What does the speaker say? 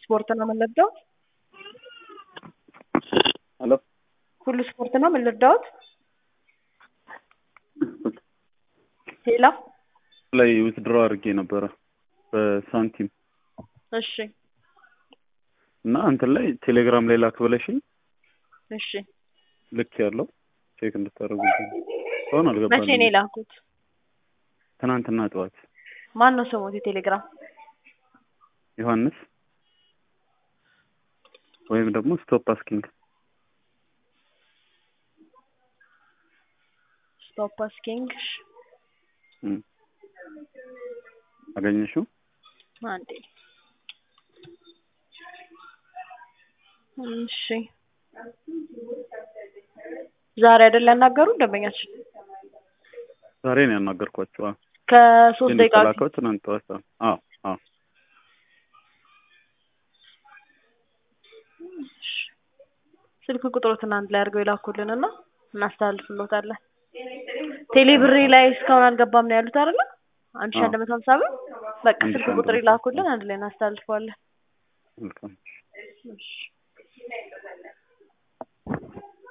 ስፖርት ነው የምንረዳው? ሄሎ ሁሉ ስፖርት ነው የምንረዳውት? ሄሎ ላይ ዊዝድሮ አድርጌ ነበረ በሳንቲም እሺ እና እንትን ላይ ቴሌግራም ላይ ላክ ብለሽኝ እሺ ልክ ያለው ቼክ እንድታደርጉ አሁን መቼ ነው አልገባልኝም። የላኩት? ትናንትና ጠዋት ማን ነው ስሙት የቴሌግራም? ዮሐንስ ወይም ደግሞ ስቶፕ አስኪንግ ስቶፕ አስኪንግ እም። አገኘሽው? አንዴ እሺ ዛሬ አይደል ያናገሩ ደንበኛችን ዛሬ ነው ያናገርኳቸው። አዎ። ከሶስት ግን ደቂቃ የተላከው ትናንት ጠዋት ነው። አዎ አዎ ስልክ ቁጥሩ ትናንት ላይ አድርገው የላኩልን እና እናስተላልፍሎታለን። ቴሌ ብሬ ላይ እስካሁን አልገባም ነው ያሉት አይደለ? አንድ ሺህ አዎ። አንድ መቶ ሀምሳ ብር በቃ አንድ ስልክ ሺህ አንድ ቁጥር መቶ ይላኩልን፣ አንድ ላይ እናስተላልፈዋለን። መልካም እሺ